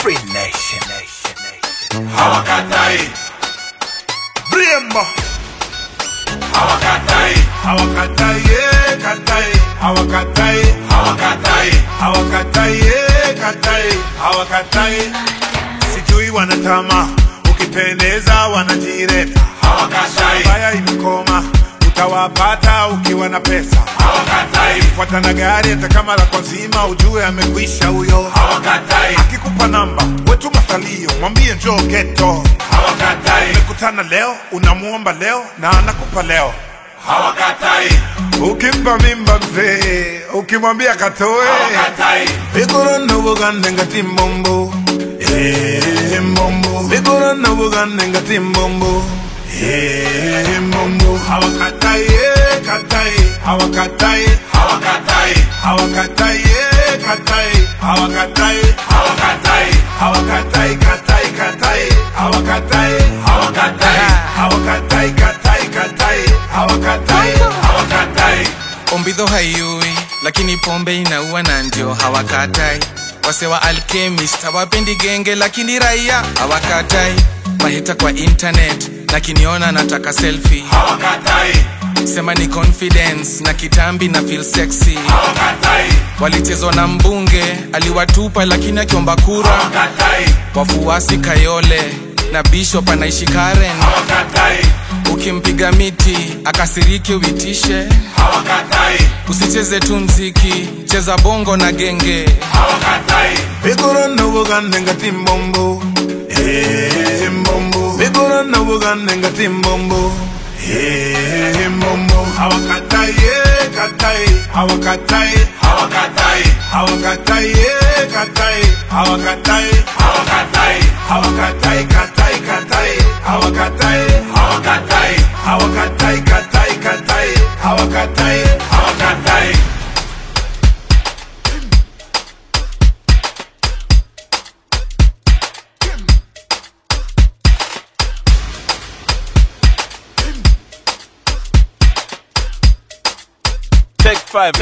Free Nation. hawakatai Brembo. hawakatai Hawakatai, eh, katai. Hawakatai. hawakatai Hawakatai, eh, katai. Hawakatai. Sijui wanatama, ukipendeza wanajireta. hawakatai Baya imekoma, utawapata ukiwa na pesa. hawakatai Fuata na gari hata kama la kwa zima, ujue amekwisha huyo. hawakatai Akikupa namba, wetu masalio, mwambie njoo geto. hawakatai Mekutana leo, unamuomba leo na anakupa leo. hawakatai Ukimpa mimba mzee, ukimwambia katoe. hawakatai Bigoro no bugande ngati mbombo. Eh, mbombo. Bigoro no bugande ngati mbombo. Eh, mbombo. Hawakatai, eh, katai. Hawakatai, hawakatai hawakatai, eh, katai. Hawakatai, hawakatai hawakatai, katai, katai. Hawakatai, hawakatai hawakatai, katai, katai. Hawakatai, hawakatai ombidho haiui lakini pombe inaua na ndio hawakatai wase wa alchemist hawapendi genge lakini raia hawakatai mahita kwa internet na kiniona nataka selfie hawakatai sema ni confidence na kitambi na feel sexy hawakatai walichezwa na mbunge aliwatupa lakini akiomba kura hawakatai wafuasi kayole na bishop anaishi karen hawakatai ukimpiga miti akasirike uitishe hawakatai usicheze tu mziki cheza bongo na genge hawakatai Bigoro no bugande ngati mbombo. Eh, mbombo. Bigoro no bugande ngati mbombo. Eh, mbombo. Hawakatai, eh, katai. Hawakatai, hawakatai hawakatai, eh, katai. Hawakatai, hawakatai hawakatai, katai, katai. Hawakatai, hawakatai hawakatai, katai, katai. Hawakatai. hawakatai Take five.